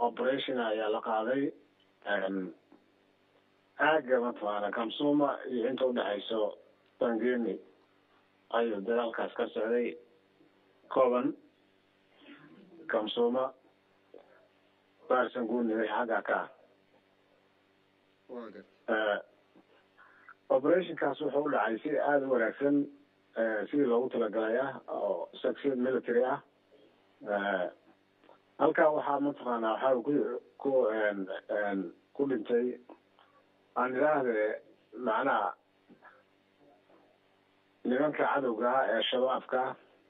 operation ayaa la qaaday aagga mataqaana kamsuma iyo inta udhexayso bangeni ayuu dagaalkaas ka socday coban kamsuma barsanguni wixii xagga ka ah operationkaas wuxuu u dhacay si aada u wanaagsan sidii loogu talagalay ah oo success military ah halkaa waxaa mataqaana waxaa ku ku ku dhintay aan idhaahde macnaha nimanka cadowga ah ee shabaabka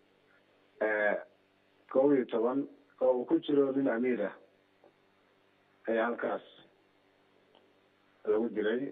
kow iyo toban oo uu ku jiro nin amiir ah ayaa halkaas lagu dilay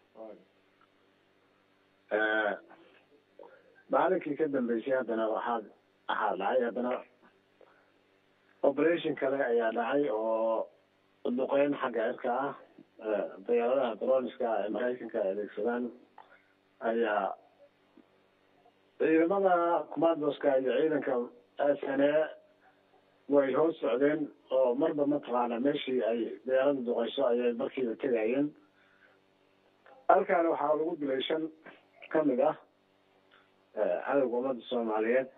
maalinkii ka dambeysay haddana waxaa waxaa dhacay haddana operation kale ayaa dhacay oo duqeyn xagga cirka ah diyaaradaha droniska ah ee maraykanka ay adeegsadaan ayaa ciidamada commandoska iyo ciidanka s n a way hoos socdeen oo marba mataqaana meeshii ay diyaarada duqeyso ayay markiiba tegayeen halkaana waxaa lagu dilay shan kamid ah cadowga ummadda soomaaliyeed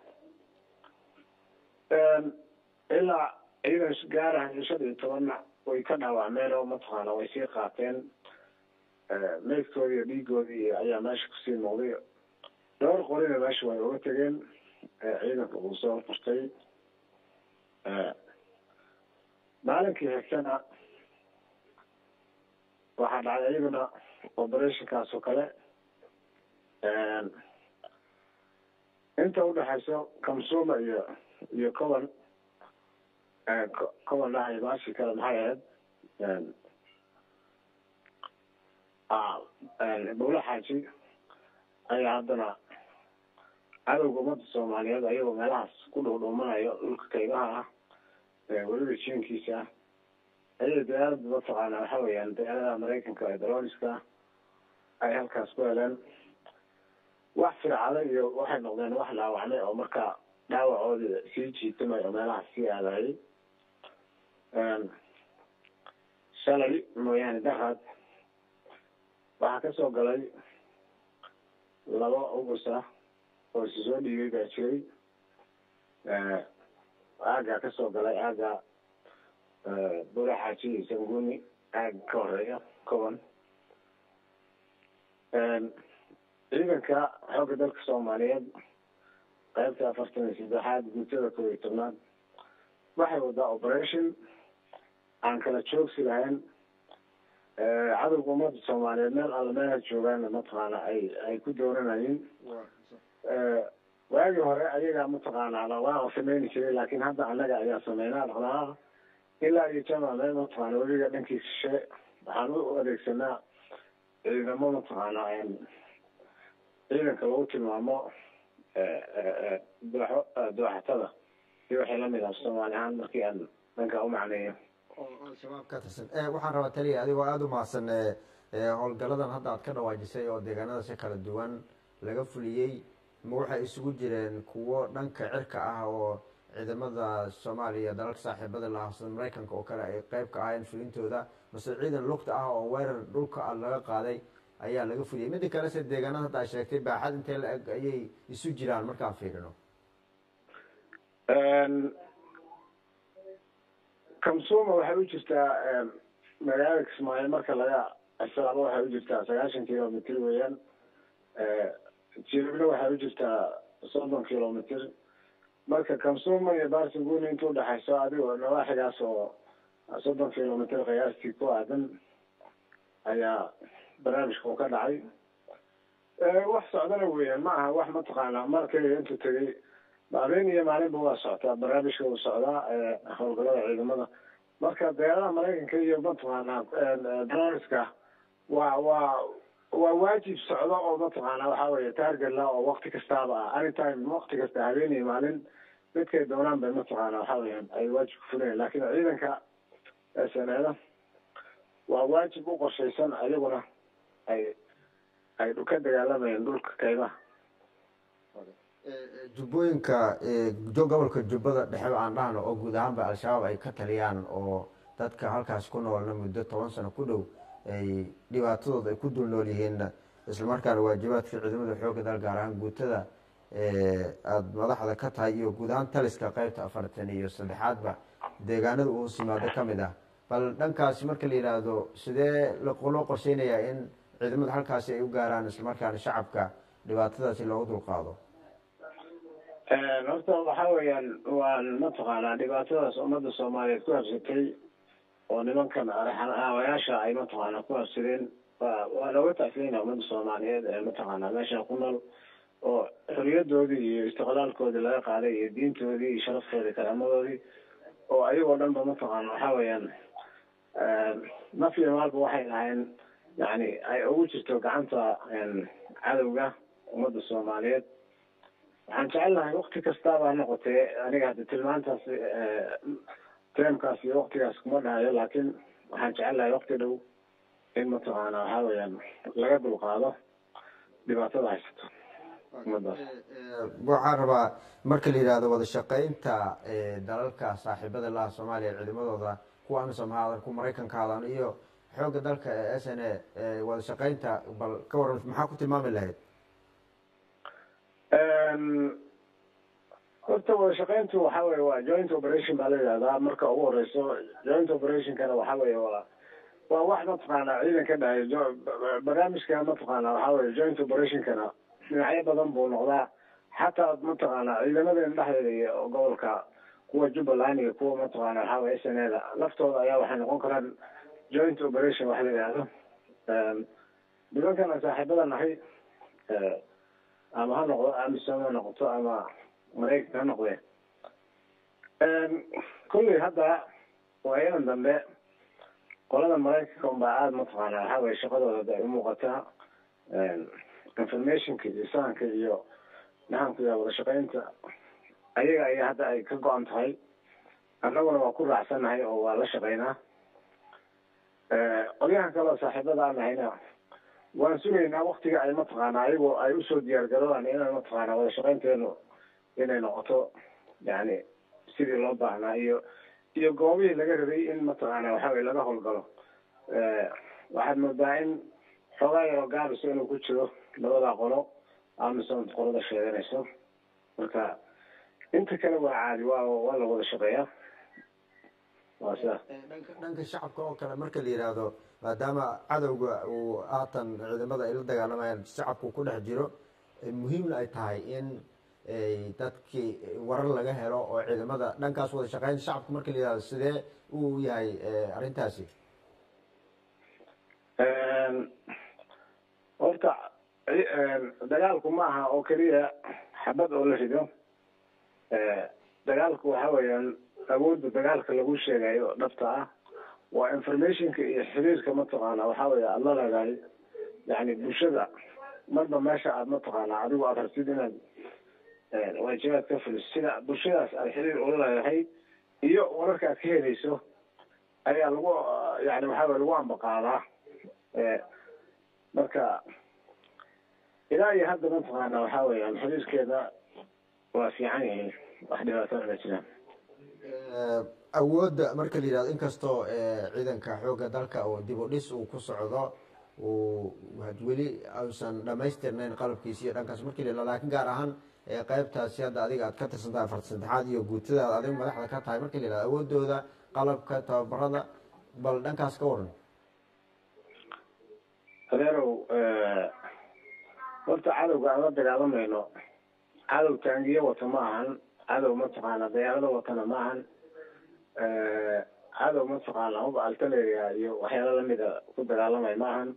ilaa ciidan gaarahayo shan iyo tobanna way ka dhaawacmeen oo mataqaana way sii qaateen meydkoodi iyo dhiigoodii ayaa meesha kusii muuqday dhowr qorina meesha way uga tegeen ciidanka uu soo furtay maalinkii xigtana waxaa dhacay iyaduna operationkaas oo kale inta udhexayso kamsuma iyo iyo coban coban dhahay baashi kale maxay ahayd bawla xaaji ayaa haddana cadowga ummadda soomaaliyeed ayagoo meelahaas ku dhuudhuumanayo dhulka kaymaha ah weliba jiinkiisa ah ayay diyaarada mataqaana waxa weeyaan diyaaradaha maraykanka ee droniska ay halkaas ku heleen wax fircada iyo waxay noqdeen wax dhaawacmay oo markaa dhaawacoodi sii jiitamay oo meelahaas sii aadayay shalay mooyaane daraad waxaa kasoo galay laba ubus ah oo isu soo dhiibay baa jiray aagaa kasoo galay aaga bura xaaji iyo sanguni aaga ka horeeya coban ciidanka xoogga dalka soomaaliyeed qaybta afartan iyo saddexaad guutada kow iyo tobnaad waxay wadaa operation aan kala joogsi lahayn cadowga ummadda soomaaliyeed meel alla meelha joogaana mataqaana ay ay ku dooranayeen waagii hore ayagaa mataqaana dhaqdhaaqa sameyni jiray laakin hadda annaga ayaa sameynaa dhaqdhaqaaqa ilaa iyo jamac meel mataqaana weliga dhankii shishe waxaan u adeegsanaa ciidamo mataqaana ciidanka lagu tilmaamo dooxo dooxatada iyo waxay lamid ah soomaali ahaan markii aan dhanka u macneeyo shabaab ka tirsan waxaan rabaa taliya adigoo aada u mahadsan howlgaladan hadda aad ka dhawaajisay oo deegaanada si kala duwan laga fuliyey ma waxay isugu jireen kuwo dhanka cirka ah oo ciidamada soomaaliya dalalka saaxiibada lahaa sida maraykanka oo kale ay qeyb ka ahayn fulintooda mase ciidan lugta ah oo weerar dhulka a laga qaaday ayaa laga fuliyay midda kale se deegaanada hadda a sheegtay baaxad intee la eg ayay isu jiraan markaan fiirino kamsuma waxay u jirtaa magaalada kismaayo marka laga xisaabo waxay u jirtaa sagaashan kilomitr weeyaan jiribna waxay u jirtaa soddon kilomitr marka kamsuma iyo barsinguni inta udhexayso adigoo nawaaxigaas oo soddon kilomitr qiyaastii ku aadan ayaa barnaamijka uu ka dhacay wax socdana weeyaan ma aha wax mataqaana markayga intuu tegay habeen iyo maalinba waa soctaa barnaamijka uu socdaa howlgalada ciidamada marka deeradaha maraykanka iyo mataqaana droniska waa waa waa waajib socdo oo mataqaana waxa weeye taargetla oo wakti kastaaba ah anytime wakti kasta habeen iyo maalin midkay doonaan bay mataqaana waxa weeyaan ay waajib ku fulayaan laakin ciidanka sneeda waa waajib u qorshaysan ayaguna ay ay ka dagaalamayeen dhulka kaymaha jubbooyinka gobolka jubbada dhexe aan dhahno oo guud ahaanba al-shabaab ay ka taliyaan oo dadka halkaas ku noolna muddo toban sano ku dhow ay dhibaatadooda ay ku dul nool yihiinna islamarkaana waajibaadka ciidamada xoogga dal gaar ahaan guutada aada madaxda ka tahay iyo guud ahaan taliska qeybta afartan iyo saddexaadba deegaanada uu simaado ka mid ah bal dhankaasi marka la yidhaahdo sidee loo qorsheynayaa in ciidamada halkaasi ay u gaaraan islamarkaana shacabka dhibaatadaasi loogu dulqaado horta waxa weeyaan waan mataqaanaa dhibaatadaas ummadda soomaaliyeed ku habsatay oo nimankan aawayaasha ay mataqaanaa ku habsadeen wa waa looga tacfiyeyna ummadda soomaaliyeed ee mataqaanaa meesha ku nool oo xoriyadoodii iyo istiqlaalkoodii laga qaaday iyo diintoodii iyo sharaftoodii karaamadoodii oo ayagoo dhan ba mataqaana waxa weeyaan naf iyo maalba waxay lahayn yani ay ugu jirto gacanta cadowga ummadda soomaaliyeed waxaan jecelnahay wakti kastaaba ha noqotee aniga hadda tilmaantaas teemkaas iyo waktigaas kuma dhahayo laakiin waxaan jecelnahay wakti dhow in mataqaana waxa weeyaan laga dulqaado dhibaatada haysato ummadaas waxaan rabaa marka la yidhahdo wada shaqeynta dalalka saaxiibada laha soomaaliya ciidamadooda kuwa amisom ha adan ku maraykanka hadan iyo xoogga dalka ee s n a wada shaqeynta bal ka waran maxaa ku tilmaami lahayd horta wada shaqeyntu waxa weye waa joint operation baa la yidhahdaa marka ugu horeyso joint operationkana waxa weye waa waa wax mataqaana ciidan ka dhahay barnaamijka mataqaana waxa weye joint operationkana dhinacyo badan buu noqdaa xataa mataqaana ciidamadeena dhexdeeda iyo gobolka kuwa jubbaland iyo kuwa mataqaana waxa weye s n a da laftooda ayaa waxay noqon karaan joint operation wax la yidhaahdo nimankana saaxiibada nahay ama ha noqdo amisom ha noqoto ama maraykanka ha noqdee kulley hadda waayadan dambe qolada maraykanka unbaa aada mataqaana waxa weye shaqadooda ay umuuqataa informationka iyo sahanka iyo maxaanku yaha wada shaqeynta ayaga ayaa hadda ay ka go-an tahay annaguna waa ku raacsannahay oo waa la shaqeynaa qolyahan kaleo saaxiibada aan nahayna waan sugaynaa waktiga ay mataqaana ayagoo ay usoo diyaar garoobaan inaan mataqaana wada shaqeynteenu inay noqoto yani sidii loo baahnaa iyo iyo goobihii laga rabay in mataqaana waxa weye laga howlgalo waxaad moodaa in xoogaa yaroo gaabiso inuu ku jiro labada qolo amison qolada sheeganayso marka inta kale waa caadi waa waa la wada shaqeeyaa waa sidaas dhanka dhanka shacabka oo kale marka la yidhaahdo maadaama cadowga uu haatan ciidamada ay la dagaalamayaan shacabku ku dhex jiro muhiimna ay tahay in dadkii warar laga helo oo ciidamada dhankaas wada shaqeynta shacabka marka la yidhahdo sidee uu yahay arrintaasi horta dagaalku ma aha oo keliya xabad oo la rido dagaalku waxa weeyaan awoodda dagaalka lagu sheegayo dhabta ah waa informationka iyo xiriirka mataqaana waxa weeye aada la leedahay yani bulshada marba meesha aad mataqaana adigu aad rabtid inaad waajibaad ka fuliso sida bulshadaas aad xiriir ula leedahay iyo wararka aad ka helayso ayaa lagu yani waxa weye lagu ambaqaadaa marka ilaa iyo hadda mataqaana waxa weeyaan xiriirkeeda waa fiican yihiin wax dhibaatana ma jiraan awoodda marka la yidhahdo inkastoo ciidanka xoogga dalka oo dib u dhis uu ku socdo uu weli uusan dhamaystirnayn qalabkiisi iyo dhankaas marki la lakin gaar ahaan qeybtaasi hadda adiga aad ka tirsantahay afarta saddexaad iyo guutadaad adiga madaxda ka tahay marki la yihahdo awoodooda qalabka tababarada bal dhankaas ka waran adeerow horta cadowga aan la dagaalamayno cadow taangiyo wata ma ahan cadow mataqaana dayaarado watana ma ahan cadow mataqaana hub altaleria iyo waxyaalo lamida ku dagaalamay ma ahan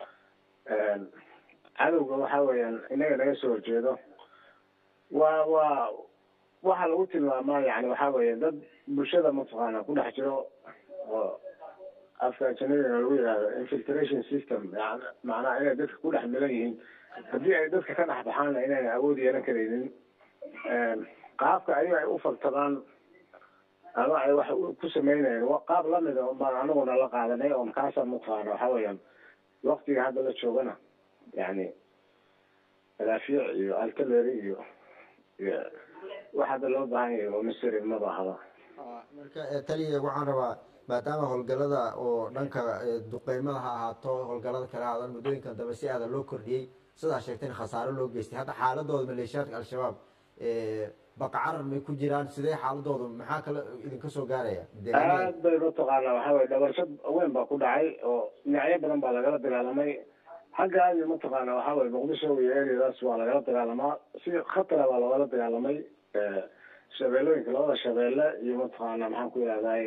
cadowga waxa weeyaan inaga naga soo horjeedo waa waa waxaa lagu tilmaamaa yani waxa weeye dad bulshada mataqaana ku dhex jiro oo afka ajanadigana lagu yihahdo infiltration system yan macnaha inay dadka ku dhex milan yihiin haddii ay dadka ka dhex baxaana inayna awood yeelan karaynin qaabka ayaga ay u faltadaan ama ay wax ku sameynayeen qaab lamida baan anaguna la qaadanay oo kaasa mataqaana waxa weeyaan waktiga hadda la joogana yani madaafiic iyo altaleri iyo iyo wax hadda loo baahan yahay oo misri maba ahaba marka taliya waxaan rabaa maadaama howlgalada oo dhanka duqeymada ha ahaato howlgalada kale ahaadan muddooyinkan dambe si aadan loo kordhiyey sidaa sheegteen khasaaro loo geystay hadda xaaladooda maleeshiyaadka al-shabaab baqacarar may ku jiraan sidee xaaladooda maxaa kale idinka soo gaaraya aad bay mataqaanaa waxaa weye dhabarshad weyn baa ku dhacay oo dhinacyo badan baa lagala dagaalamay xagga aadi mataqaana waxaa weye muqdisho iyo ereadaas waa lagala dagaalamaa si khatara baa loogala dagaalamay shabeelooyinka labada shabeelle iyo mataqaana maxaan ku yihahdaye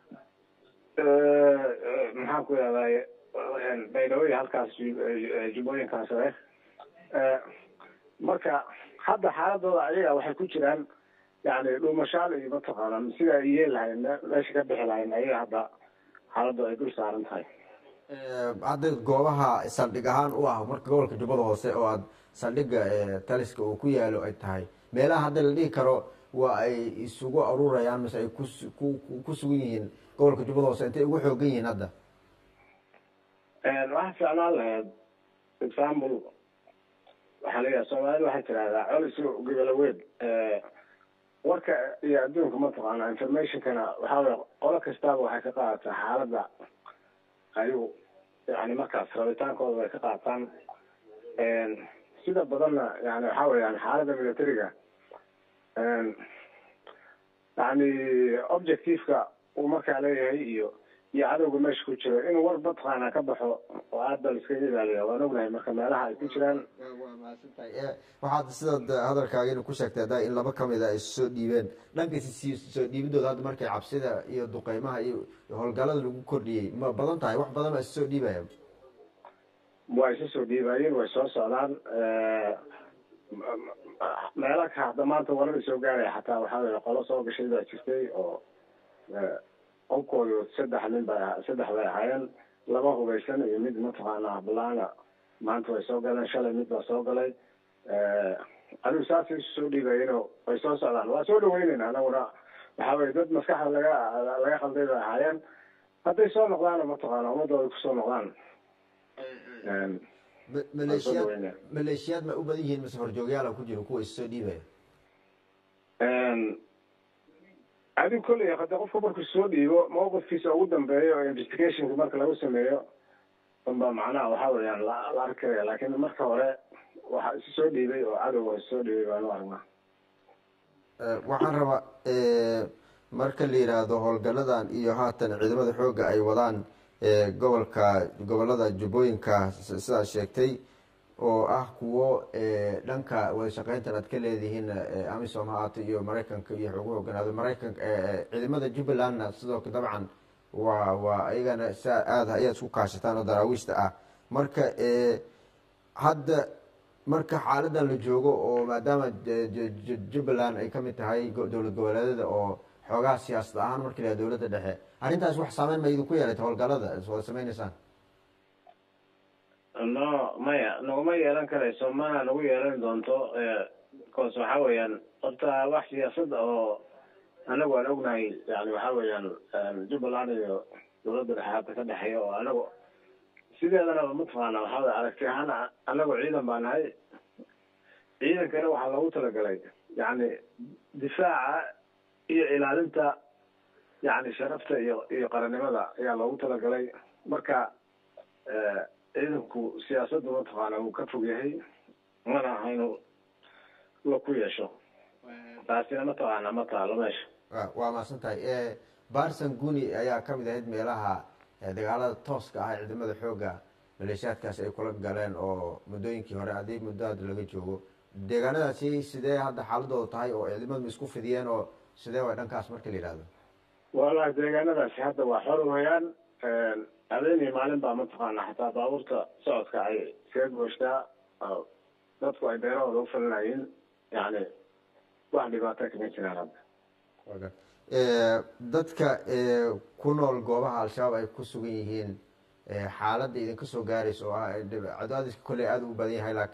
maxaan ku yihahdaye baydhawey halkaas jubbooyinkaas re marka hadda xaaladooda ayaga waxay ku jiraan yani dhuumashaal iyo mataqaana sida ay yeel lahayn meesha ka bixi lahayn ayaga hadda xaaladooda ay dul saaran tahay hadda goobaha saldhig ahaan u ah marka gobolka jubbada hoose oo aad saldhiga taliska uu ku yaalo ay tahay meelaha hadda la dhihi karo waa ay isugu aruurayaan mise ay ku sugan yihiin gobolka jubbada hoose intay ugu xoogan yihiin hadda waxaa ficnaan lahayd example waxaa layihaha soomaalida waxay tirahdaa colis gobolaweed warka iyo adduunka mataqaana informationkana waxaa weye qolo kastaaba waxay ka qaadataa xaaladda ayagu yani markaas rabitaankooda bay ka qaataan sida badanna yani waxa weyaan xaaladda militariga yani objectiveka uu markaa leeyahay iyo iyo cadowga meesha ku jiro inuu war mataqaana ka baxo oo aad ba laiskaga ilaaliya waan ognahay marka meelaha ay ku jiraan waa mahadsantahay waxaad sidaad hadalkaagina ku sheegtay hadda in laba kamida ay soo dhiibeen dhanka soo dhiibidooda hadda markay cabsida iyo duqeymaha iyo howlgalada lagu kordhiyey ma badan tahay wax badan baa is soo dhiibaya way isa soo dhiibayeen way soo socdaan meela ka hadda maanta warada soo gaaraya xataa waxaa weye qolo soo gashay baa jirtay oo qolkoodu saddex nin ba saddex bay ahaayeen laba hubaysan iyo mid mataqaana balaana maanta way soo galeen shalay mid baa soo galay adigu saasay isu soo dhiibayeenoo way soo socdaan waa soo dhaweyneyna anaguna waxaa weye dad maskaxda laga laga qalday bay ahaayeen hadday soo noqdaana mataqaana ummadooda kusoo noqdaan maleeshiyaad maleeshiyaad ma u badan yihiin mise horjoogyaala ku jiro kuwa is soo dhiibaya adigu kolley hade qofka markuu soo dhiibo mawqifkiisa ugu dambeeyo oo investigationka marka lagu sameeyo unba macnaha waxa weeyaan la la arki karaya laakin marka hore waxa isu soo dhiibay oo cadowga is soo dhiibay baanu aragnaa waxaan rabaa marka la yidhaahdo howlgaladan iyo haatan ciidamada xoogga ay wadaan gobolka gobolada jubbooyinka sidaad sheegtay oo ah kuwo dhanka wada shaqeyntan aad ka leedihiin amisom ha ahaato iyo maraykanka iyo ugu hoganaado maraykanka ciidamada jubbalandna sidoo dabcan waa waa ayagana sa aada ayaad isku kaashataan oo daraawiishta ah marka hadda marka xaaladan la joogo oo maadaama jubbaland ay kamid tahay dowlad goboleedyada oo xoogaha siyaasad ahaan marka la dowladda dhexe arrintaas wax saameyn ma idinku yeelata howlgalada wada sameyneysaan no maya naguma yeelan karayso mana nagu yeelan doonto bcause waxa weeyaan horta wax siyaasada oo anagu aan ognahay yani waxa weeyaan jubbaland iyo dowladda dhexe hadda ka dhexeeya oo anagu sideedanaba mataqaana waxa wey aragti ahaan anagu ciidan baa nahay ciidankana waxaa loogu talagalay yani difaaca iyo ilaalinta yani sharafta iyo iyo qarannimada ayaa loogu talagalay marka ciidanku siyaasadda mataqaana wuu ka fog yahay mana aha inuu la ku yeesho taasina mataqaana ma taalo meesha waa mahadsan tahay barson guni ayaa kamid ahayd meelaha dagaalada tooska ah ee ciidamada xoogga maleeshiyaadkaasi ay kula galeen oo muddooyinkii hore haddii muddo hadda laga joogo deegaanadaasi sidee hadda xaaladooda tahay oo ciidamadu ma isku fidiyeen oo sidee way dhankaas marka la yihahdo wallahi deegaanadaasi hadda waa xor weyaan habeenii maalin baa mataqaana xataa baabuurta socodka ay iskaga gooshtaa dadku ay beerahooda ufalinayeen yani wax dhibaata kama jiraan hadda dadka ku nool goobaha al-shabaab ay ku sugan yihiin xaaladda idinka soo gaaraysa oo ah cadaadiska kolley aada u badan yahay